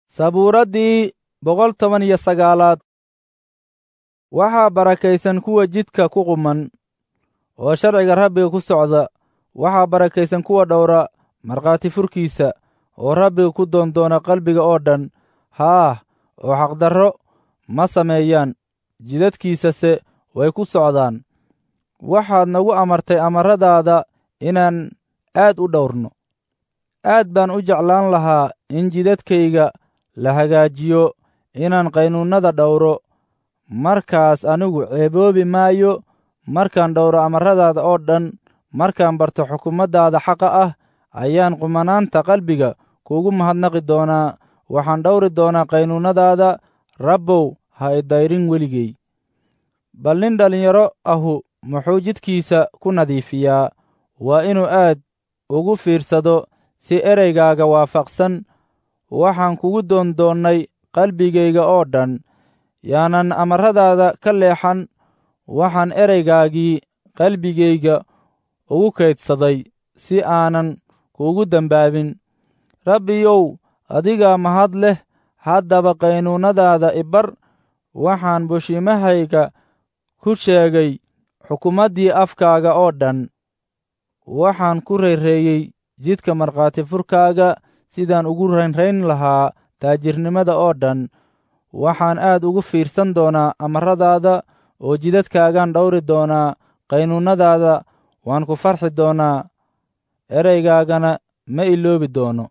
sabuuraddii boqol toban iyo sagaalaad waxaa barakaysan kuwa jidka ku quman oo sharciga rabbiga ku socda waxaa barakaysan kuwa dhowra markhaati furkiisa oo rabbiga ku doondoona qalbiga oo dhan haah oo xaqdarro ma sameeyaan jidadkiisase way ku socdaan waxaad nagu amartay amaradaada inaan aad u dhowrno aad baan u jeclaan lahaa in jidadkayga la hagaajiyo inaan qaynuunnada dhowro markaas anigu ceeboobi maayo markaan dhowro amaradaada oo dhan markaan barto xukumaddaada xaqa ah ayaan qumanaanta qalbiga kuugu mahadnaqi doonaa waxaan dhowri doonaa qaynuunnadaada rabbow ha idayrin weligey bal nin dhallinyaro ahu muxuu jidkiisa ku nadiifiyaa waa inuu aad ugu fiirsado si ereygaaga waafaqsan waxaan kugu doondoonnay qalbigayga oo dhan yaanan amaradaada ka leexan waxaan ereygaagii qalbigayga ugu kaydsaday si aanan kuugu dembaabin rabbiyow adigaa mahad leh haddaba qaynuunnadaada ibar waxaan bushiimahayga ku sheegay xukumaddii afkaaga oo dhan waxaan ku rayreeyey jidka markhaati furkaaga sidaan ugu raynrayn lahaa taajirnimada oo dhan waxaan aad ugu fiirsan doonaa amaradaada oo jidadkaagaan dhowri doonaa qaynuunnadaada waan ku farxi doonaa ereygaagana ma iloobi doono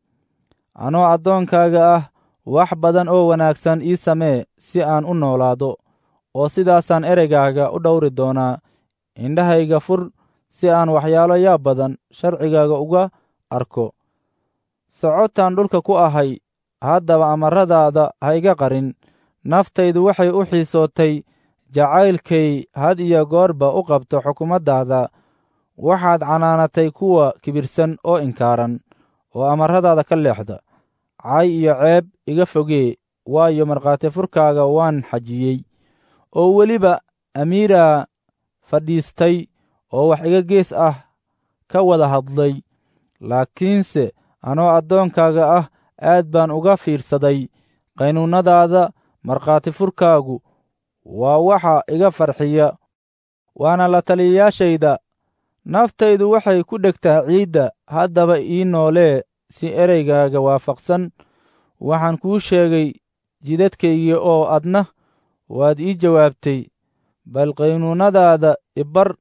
anoo addoonkaaga ah wax badan oo wanaagsan ii samee si aan u noolaado oo sidaasaan ereygaaga u dhowri doonaa indhahayga fur si aan waxyaalo yaab badan sharcigaaga uga arko socotaan dhulka ku ahay haddaba amaradaada ha iga qarin naftaydu waxay u xiisootay jacaylkay had iyo goorba u qabto xukumaddaada waxaad canaanatay kuwa kibirsan oo inkaaran oo amaradaada ka leexda cay iyo ceeb iga fogee waayo markhaati furkaaga waan xajiyey oo weliba amiiraa fadhiistay oo wax iga gees ah ka wada hadlay laakiinse anoo addoonkaaga ah aad baan uga fiirsaday qaynuunnadaada markhaati furkaagu waa waxa iga farxiya waana la taliyayaashayda naftaydu waxay ku dhegtaa ciidda haddaba ii noolee si ereygaaga waafaqsan waxaan kuu sheegay jidadkaygii oo adna waad ii jawaabtay bal qaynuunnadaada ibar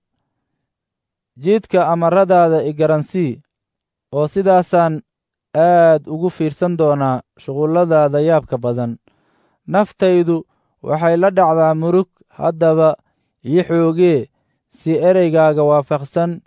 jidka amaradaada igaransii oo sidaasaan aad ugu fiirsan doonaa shuqulladaada yaabka badan naftaydu waxay la dhacdaa murug haddaba ii xoogee si ereygaaga waafaqsan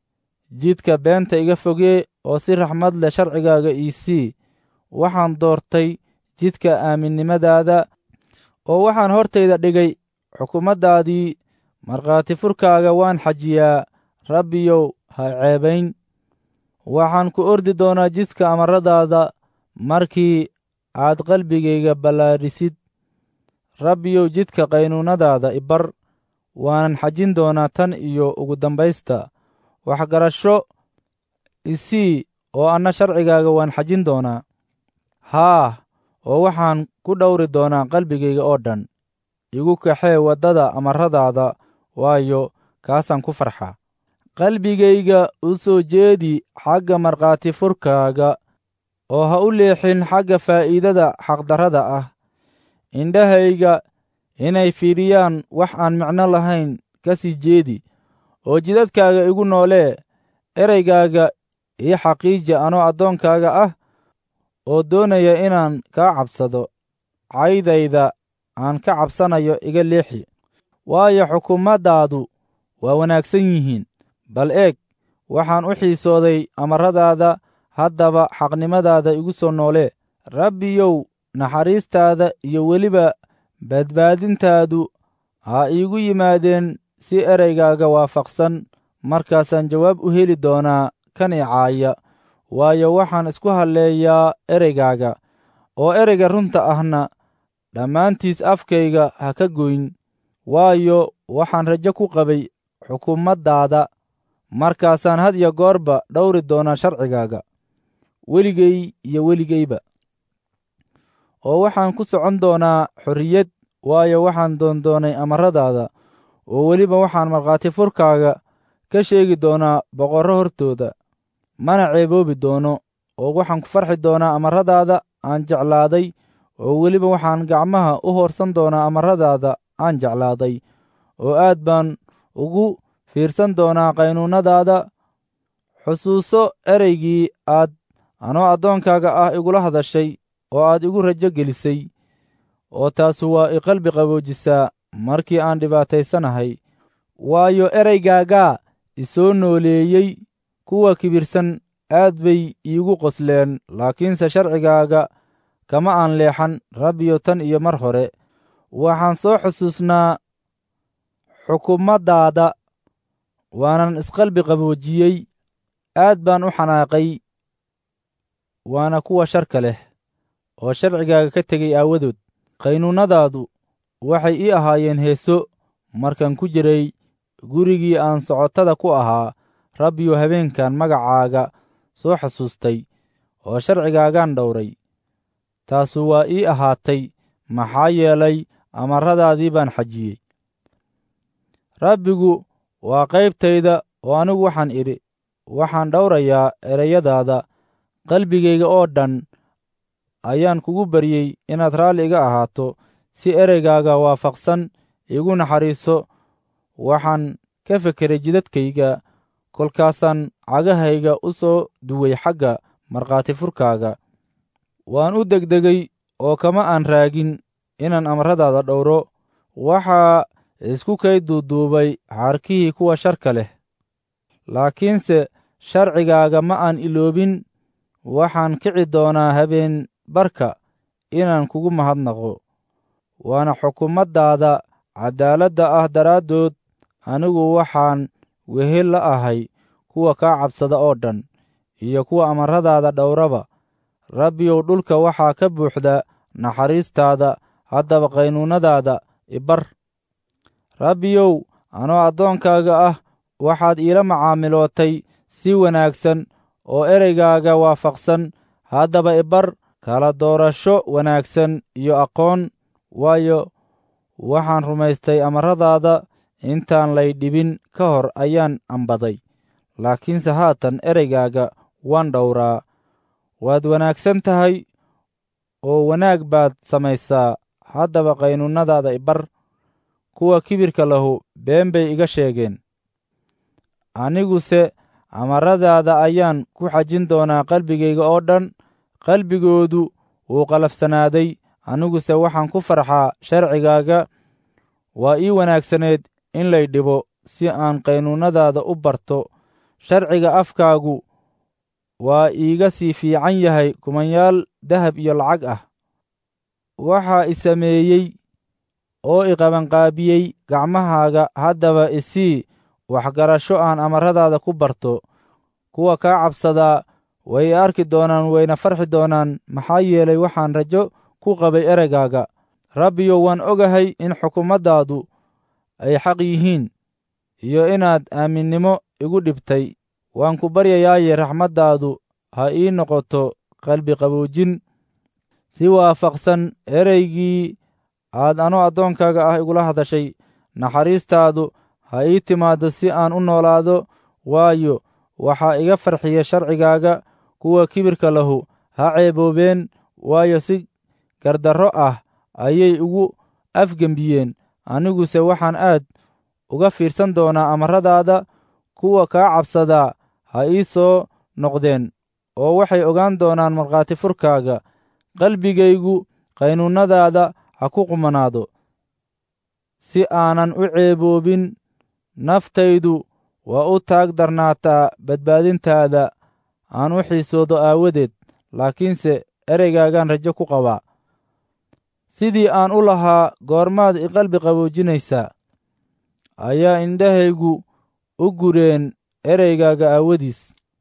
jidka beenta iga fogee oo si raxmad leh sharcigaaga ii sii waxaan doortay jidka aaminnimadaada oo waxaan hortayda dhigay xukumaddaadii markhaati furkaaga waan xajiyaa rabbiyow ha ceebayn waxaan ku ordi doonaa jidka amaradaada markii aad qalbigayga ballaadhisid rabbiyow jidka qaynuunnadaada ibar waanan xajin doonaa tan iyo ugu dambaysta waxgarasho isii oo anna sharcigaaga waan xajin doonaa haah oo waxaan ku dhowri doonaa qalbigayga oo dhan igu kaxee waddada amaradaada waayo kaasaan ku farxaa qalbigayga u soo jeedi xagga markhaati furkaaga oo ha u leexin xagga faa'iidada xaqdarrada ah indhahayga inay fiidhiyaan wax aan micno lahayn ka sii jeedi oo jidadkaaga igu noolee ereygaaga ii xaqiija anoo addoonkaaga ah oo doonaya inaan kaa cabsado caydayda aan ka cabsanayo iga leexi waayo xukumaddaadu waa wanaagsan yihiin bal eeg waxaan u xiisooday amaradaada haddaba xaqnimadaada igu soo noolee rabbiyow naxariistaada iyo weliba badbaadintaadu ha iigu yimaadeen si ereygaaga waafaqsan markaasaan jawaab u heli doonaa kan i caaya waayo waxaan isku halleeyaa ereygaaga oo ereyga runta ahna dhammaantiis afkayga ha ka goyn waayo waxaan rajo ku qabay xukumaddaada markaasaan had iyo goorba dhowri doonaa sharcigaaga weligay iyo weligayba oo waxaan ku socon doonaa xorriyad waayo waxaan doondoonay amaradaada oo weliba waxaan markhaati furkaaga ka sheegi doonaa boqorro hortooda mana ceeboobi doono oo waxaan ku farxi doonaa amaradaada aan jeclaaday oo weliba waxaan gacmaha u hoorsan doonaa amaradaada aan jeclaaday oo aad baan ugu fiirsan doonaa qaynuunnadaada xusuuso ereygii aad anoo addoonkaaga ah igula hadashay oo aad igu rajo gelisay oo taasu waa i qalbi qaboojisaa markii aan dhibaataysanahay waayo ereygaagaa isoo nooleeyey kuwa kibirsan aad bay iigu qosleen laakiinse sharcigaaga kama aan leexan rabbiyo tan iyo mar hore waxaan soo xusuusnaa xukumaddaada waanan isqalbi qaboojiyey aad baan u xanaaqay waana kuwa sharka leh oo sharcigaaga ka tegay aawadood qaynuunnadaadu waxay ii ahaayeen heeso markaan ku jiray gurigii aan socotada ku ahaa rabbiyo habeenkan magacaaga soo xusuustay oo sharcigaagaan dhowray taasu waa ii ahaatay maxaa yeelay amarradaadii baan xajiyey rabbigu waa qaybtayda oo anigu waxaan idhi waxaan dhowrayaa ereyadaada qalbigayga oo dhan ayaan kugu baryey inaad raalli iga ahaato si ereygaaga waafaqsan igu naxariiso waxaan ka fekeray jidadkayga kolkaasaan cagahayga u soo duway xagga markhaati furkaaga waan u degdegay oo kama aan raagin inaan amarradaada dhowro waxaa isku kay duuduubay xaarkihii kuwa sharka leh laakiinse sharcigaaga ma aan iloobin waxaan kici doonaa habeen barka inaan kugu mahadnaqo waana xukumaddaada caddaaladda ah daraaddood anigu waxaan wehel la ahay kuwa kaa cabsada oo dhan iyo kuwa amarradaada dhowraba rabbiyow dhulka waxaa ka buuxda naxariistaada haddaba qaynuunnadaada ibar rabbiyow anoo addoonkaaga ah waxaad iila macaamilootay si wanaagsan oo ereygaaga waafaqsan haddaba ibar kala doorasho wanaagsan iyo aqoon waayo waxaan rumaystay amarradaada intaan lay dhibin ka hor ayaan ambaday laakiinse haatan ereygaaga waan dhowraa waad wanaagsan tahay oo wanaag baad samaysaa haddaba qaynuunnadaada ibar kuwa kibirka lahu been bay iga sheegeen aniguse amarradaada ayaan ku xajin doonaa qalbigayga oo dhan qalbigoodu wuu qalafsanaaday aniguse waxaan ku farxaa sharcigaaga waa ii wanaagsaneed in lay dhibo si aan qaynuunnadaada u barto sharciga afkaagu waa iiga sii fiican yahay kumanyaal dahab iyo lacag ah waxaa i sameeyey oo i qabanqaabiyey gacmahaaga haddaba isii waxgarasho aan amarradaada ku barto kuwa kaa cabsadaa way i arki doonaan wayna farxi doonaan maxaa yeelay waxaan rajo ku qabay ereygaaga rabbiyo waan ogahay in xukumaddaadu ay xaq yihiin iyo inaad aaminnimo igu dhibtay waan ku baryayaaye raxmaddaadu ha ii noqoto qalbi qaboojin si waafaqsan ereygii aad anoo addoonkaaga ah igula hadashay naxariistaadu ha ii timaaddo si aan u noolaado waayo waxaa iga farxiya sharcigaaga kuwa kibirka lahu ha ceeboobeen waayo si gardarro ah ayay ugu afgembiyeen aniguse waxaan aad uga fiirsan doonaa amarradaada kuwa kaa cabsadaa ha ii soo noqdeen oo waxay ogaan doonaan markhaati furkaaga qalbigaygu qaynuunnadaada ha ku qumanaado si aanan u ceeboobin naftaydu waa u taag darnaataa badbaadintaada aan u xiisoodo aawadeed laakiinse ereygaagaan rajo ku qabaa sidii aan u lahaa goormaad i qalbi qaboojinaysaa ayaa indhahaygu u gureen ereygaaga aawadiis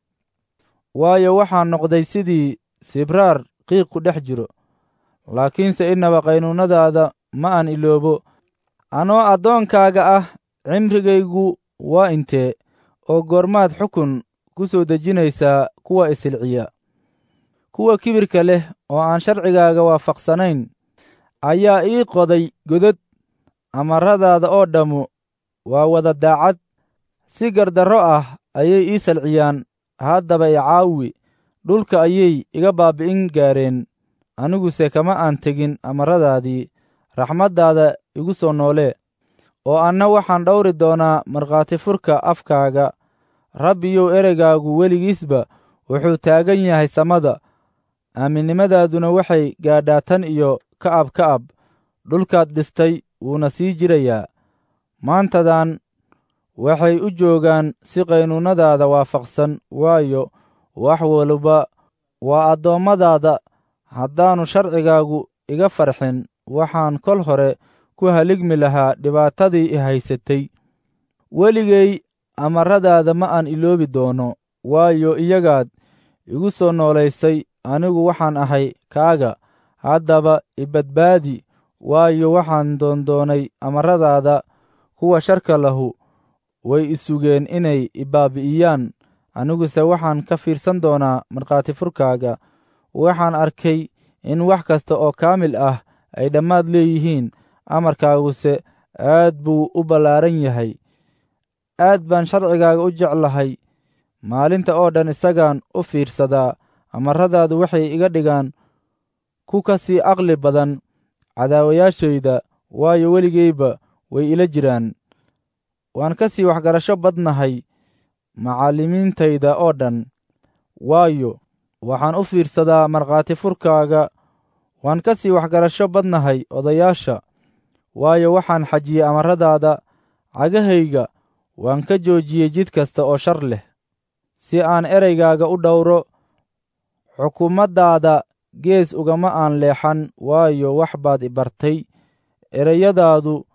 waayo waxaan noqday sidii sibraar qiiq ku dhex jiro laakiinse innaba qaynuunnadaada ma aan iloobo anoo addoonkaaga ah cimrigaygu waa intee oo goormaad xukun ku soo dejinaysaa kuwa isilciya kuwa kibirka leh oo aan sharcigaaga waafaqsanayn ayaa ii qoday godod amaradaada oo dhammu waa wada daacad si gardarro ah ayay ii salciyaan haddaba i caawi dhulka ayay iga baabbi'in gaareen aniguse kama aan tegin amaradaadii raxmaddaada igu soo noolee oo anna waxaan dhowri doonaa markhaati furka afkaaga rabbiyow ereygaagu weligiisba wuxuu taagan yahay samada aaminnimadaaduna waxay gaadhaa tan iyo ka'ab ka'ab dhulkaad dhistay wuuna sii jirayaa maantadan waxay u joogaan si qaynuunnadaada waafaqsan waayo wax waliba waa addoommadaada haddaannu sharcigaagu iga farxin waxaan kol hore ku haligmi lahaa dhibaatadii i haysatay weligay amaradaada ma aan iloobi doono waayo iyagaad igu soo noolaysay anigu waxaan ahay kaaga haddaba ibadbaadi waayo waxaan doondoonay amaradaada kuwa sharka lahu way isugeen inay ibaabi'iyaan aniguse waxaan ka fiirsan doonaa markhaati furkaaga waxaan arkay in wax kasta oo kaamil ah ay dhammaad leeyihiin amarkaaguse aad buu u ballaaran yahay aad baan sharcigaaga u jeclahay maalinta oo dhan isagaan u fiirsadaa amaradaadu waxay iga dhigaan ku ka sii aqli badan cadaawayaashayda waayo weligayba way ila jiraan waan ka sii waxgarasho badnahay macallimiintayda oo dhan waayo waxaan u fiirsadaa markhaati furkaaga waan ka sii waxgarasho badnahay odayaasha waayo waxaan xajiyey amaradaada cagahayga waan ka joojiyey jid kasta oo shar leh si aan ereygaaga u dhowro xukuumaddaada gees ugama aan leexan waayo wax baad i bartay ereyadaadu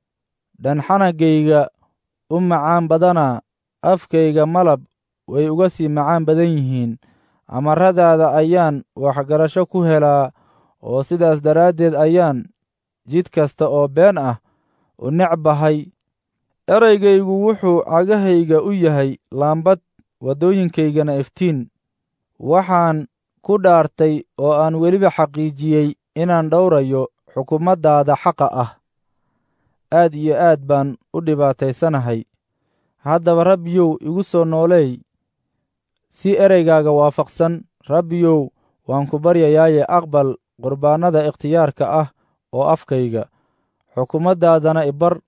dhanxanagayga u macaan badanaa afkayga malab way uga sii macaan badan yihiin amaradaada ayaan waxgarasho ku helaa oo sidaas daraaddeed ayaan jid kasta oo been ah u necbahay eraygaygu wuxuu cagahayga u yahay laambad waddooyinkaygana iftiin waxaan ku dhaartay oo aan weliba xaqiijiyey inaan dhowrayo xukuumaddaada xaqa ah aad iyo aad baan u dhibaataysanahay haddaba rabbiyow igu soo nooleey si ereygaaga waafaqsan rabbiyow waan ku baryayaaye aqbal qurbaannada ikhtiyaarka ah oo afkayga xukuumaddaadana ibar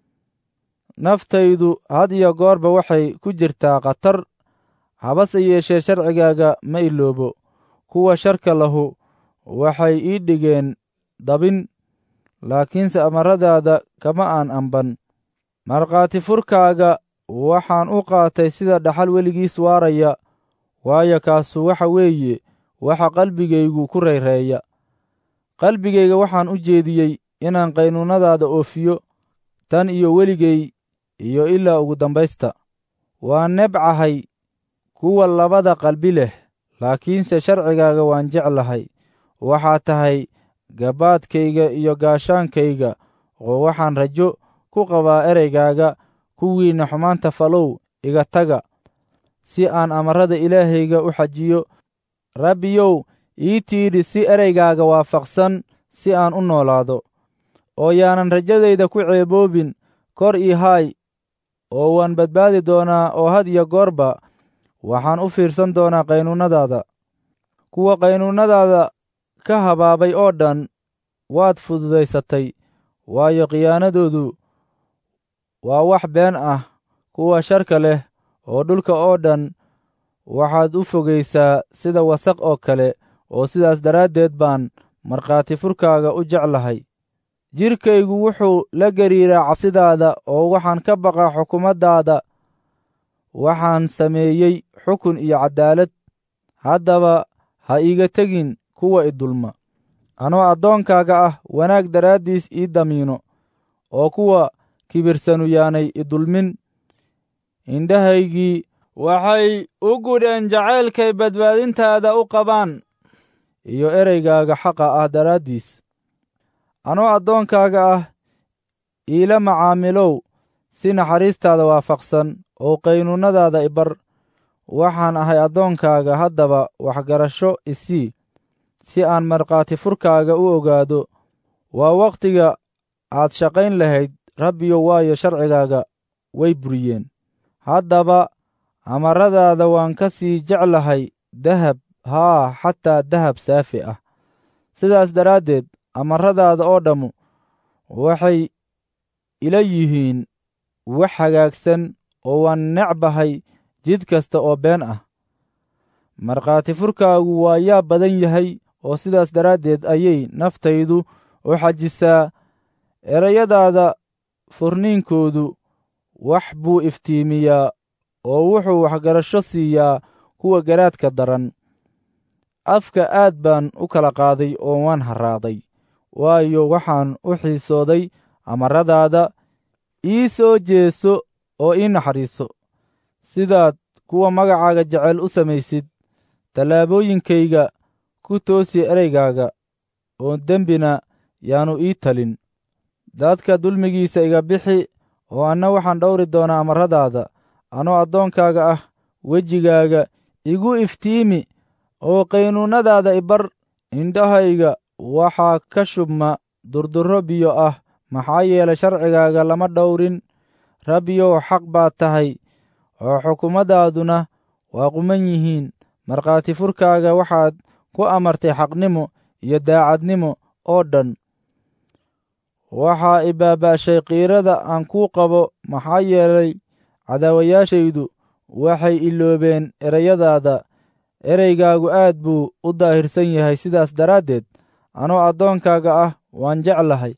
naftaydu had iyo goorba waxay ku jirtaa khatar habase yeeshee sharcigaaga ma iloobo kuwa sharka lahu waxay ii dhigeen dabin laakiinse amaradaada kama aan amban markhaati furkaaga waxaan u qaatay sida dhaxal weligiis waaraya waayo kaasu waxa weeye waxa qalbigaygu ku rayreeya qalbigayga waxaan u jeediyey inaan qaynuunnadaada oofiyo tan iyo weligay iyo ilaa ugu dambaysta waan nebcahay kuwa labada qalbi leh laakiinse sharcigaaga waan jeclahay waxaa tahay gabaadkayga iyo gaashaankayga oo waxaan rajo ku qabaa ereygaaga kuwiinna xumaanta falow iga taga si aan amarada ilaahayga u xajiyo rabbiyow ii tiidhi si ereygaaga waafaqsan si aan u noolaado oo yaanan rajadayda ku ceeboobin kor ii haay oo waan badbaadi doonaa oo had iyo goorba waxaan u fiirsan doonaa qaynuunnadaada kuwa qaynuunnadaada ka habaabay oo dhan waad fududaysatay waayo khiyaanadoodu waa wax been ah kuwa sharka leh oo dhulka oo dhan waxaad u fogaysaa sida wasaq oo kale oo sidaas daraaddeed baan markhaati furkaaga u jeclahay jidhkaygu wuxuu la gariiraa cabsidaada oo waxaan ka baqaa xukuumaddaada waxaan sameeyey xukun iyo caddaalad haddaba ha iiga tegin kuwa i dulma anoo addoonkaaga ah wanaag daraaddiis ii damiino oo kuwa kibirsanu yaanay i dulmin indhahaygii waxay u gudheen jacaylkay badbaadintaada u qabaan iyo ereygaaga xaqa ah daraaddiis anoo addoonkaaga ah iila macaamilow si naxariistaada waafaqsan oo qaynuunnadaada ibar waxaan ahay addoonkaaga haddaba waxgarasho isii si aan markhaati furkaaga u ogaado waa wakhtiga aad shaqayn lahayd rabbiyow waayo sharcigaaga way buriyeen haddaba amaradaada waan ka sii jeclahay dahab haa xataa dahab saafi ah sidaas daraaddeed amaradaada oo dhammu waxay ila yihiin wax hagaagsan oo waan necbahay jid kasta oo been ah markhaati furkaagu waa yaa badan yahay oo sidaas daraaddeed ayay naftaydu u xajisaa erayadaada furniinkoodu wax buu iftiimiyaa oo wuxuu waxgarasho siiyaa kuwa garaadka daran afka aad baan u kala qaaday oo waan harraaday waayo waxaan u xiisooday amaradaada ii soo jeeso oo ii naxariiso sidaad kuwa magacaaga jecel u samaysid tallaabooyinkayga ku toosi ereygaaga oo dembina yaannu ii talin dadka dulmigiisa iga bixi oo anna waxaan dhowri doonaa amaradaada anoo addoonkaaga ah wejigaaga igu iftiimi oo qaynuunnadaada ibar indhahayga waxaa ka shubma durdurro biyo ah maxaa yeelay sharcigaaga lama dhowrin rabbiyow xaq baad tahay oo xukumaddaaduna waa quman yihiin markhaati furkaaga waxaad ku amartay xaqnimo iyo daacadnimo oo dhan waxaa i baaba'shay qiirada aan kuu qabo maxaa yeelay cadaawayaashaydu waxay iloobeen erayadaada ereygaagu aad buu u daahirsan yahay sidaas daraaddeed anoo addoonkaaga ah waan jeclahay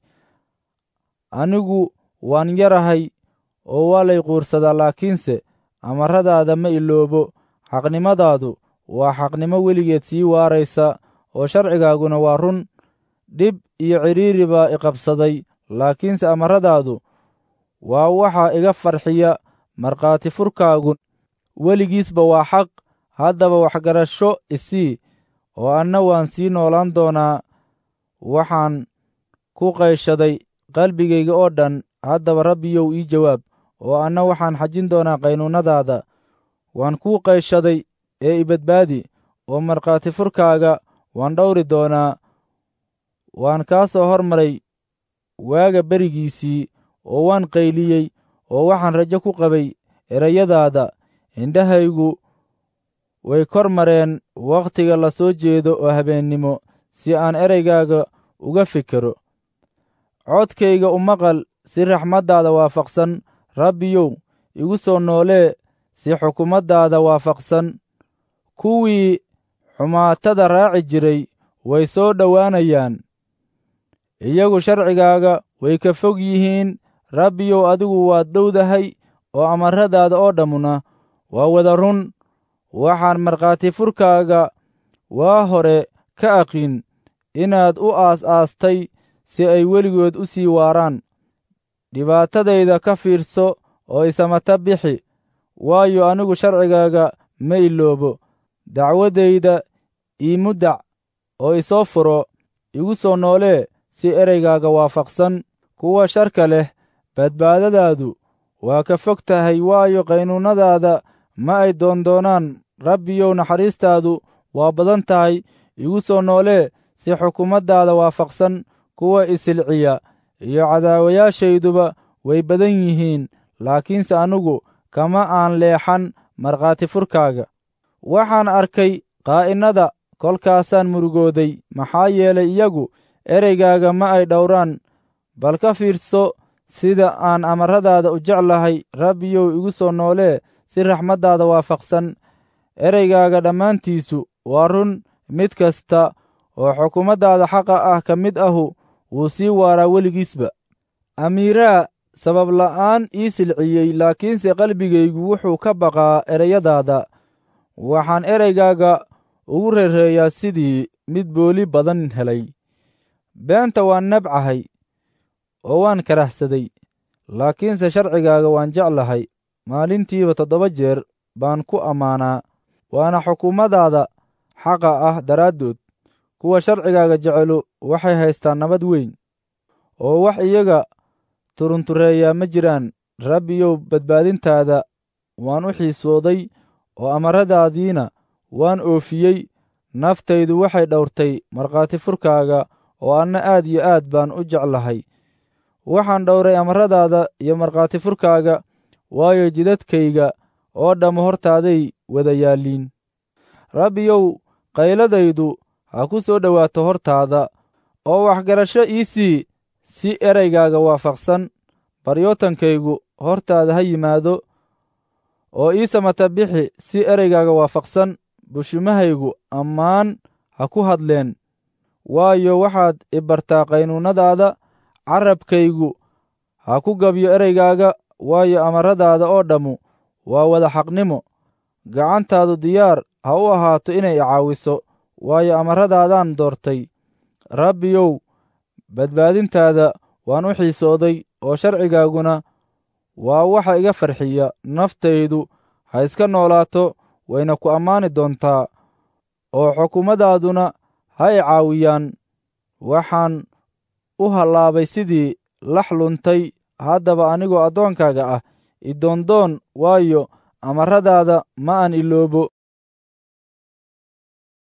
anigu waan yarahay oo waa lay quursadaa laakiinse amaradaada ma iloobo xaqnimadaadu waa xaqnimo weligeed sii waaraysa oo sharcigaaguna waa run dhib iyo cidhiiri baa iqabsaday laakiinse amaradaadu waa waxaa iga farxiya markhaati furkaagu weligiisba waa xaq haddaba waxgarasho isii oo anna waan sii noolaan doonaa waxaan ku qayshaday qalbigayga oo dhan haddaba rabbiyow ii jawaab oo anna waxaan xajin doonaa qaynuunnadaada waan kuu qayshaday ee ibadbaadi oo markhaati furkaaga waan dhowri doonaa waan kaa soo hormaray waaga berigiisii oo waan qayliyey oo waxaan rajo ku qabay erayadaada indhahaygu way kor mareen wakhtiga la soo jeedo oo habeennimo si aan ereygaaga uga fikero codkayga u maqal si raxmaddaada waafaqsan rabbiyow igu soo noolee si xukumaddaada waafaqsan kuwii xumaatada raaci jiray way soo dhowaanayaan iyagu sharcigaaga way ka fog yihiin rabbiyow adigu waad dhowdahay oo amaradaada oo dhammuna waa wada run waxaan markhaati furkaaga waa hore ka aqin inaad u aas-aastay si ay weligood u sii waaraan dhibaatadayda ka fiirso oo isamata bixi waayo anigu sharcigaaga ma iloobo dacwaddayda iimudac oo isoo furo igu soo noolee si ereygaaga waafaqsan kuwa sharka leh badbaadadaadu waa ka fog tahay waayo qaynuunnadaada ma ay doondoonaan rabbiyow naxariistaadu waa badan tahay igu soo noolee si xukumaddaada waafaqsan kuwa isilciya iyo cadaawayaashayduba way badan yihiin laakiinse anigu kama aan leexan markhaati furkaaga waxaan arkay qaa'innada kolkaasaan murugooday maxaa yeelay iyagu ereygaaga ma ay dhowraan bal ka fiirso sida aan amaradaada u jeclahay rabbiyow igu soo noolee si raxmaddaada waafaqsan ereygaaga dhammaantiisu waa run mid kasta oo xukumaddaada xaqa ah ka mid ahu wuu sii waaraa weligiisba amiiraa sabab la'aan ii silciyey laakiinse qalbigaygu wuxuu ka baqaa ereyadaada waxaan ereygaaga ugu reereeyaa sidii mid booli badan helay beenta waan nabcahay oo waan karahsaday laakiinse sharcigaaga waan jeclahay maalintiiba toddoba jeer baan ku ammaanaa waana xukuumadaada xaqa ah daraaddood kuwa sharcigaaga jecelu waxay haystaan nabad weyn oo wax iyaga turuntureeyaa ma jiraan rabbiyow badbaadintaada waan u xiisooday oo amaradaadiina waan oofiyey naftaydu waxay dhowrtay markhaati furkaaga oo anna aad iyo aad baan u jeclahay waxaan dhowray amaradaada iyo markhaati furkaaga waayo jidadkayga oo dhamma hortaaday wada yaalliin rabbiyow qayladaydu ha ku soo dhowaato hortaada oo waxgarasho ii sii si eraygaaga waafaqsan baryootankaygu hortaada ha yimaado oo ii samata bixi si ereygaaga waafaqsan bushimahaygu ammaan ha ku hadleen waayo waxaad i bartaa qaynuunnadaada carabkaygu ha ku gabyo ereygaaga waayo amaradaada oo dhammu waa wada xaqnimo gacantaadu diyaar ha u ahaato inay i caawiso waayo amaradaadaan doortay rabbiyow badbaadintaada waan u xiisooday oo sharcigaaguna waa waxa iga farxiya naftaydu ha iska noolaato wayna ku ammaani doontaa oo xukuumadaaduna ha i caawiyaan waxaan u hallaabay sidii lax luntay haddaba anigoo addoonkaaga ah idoondoon waayo amaradaada ma aan iloobo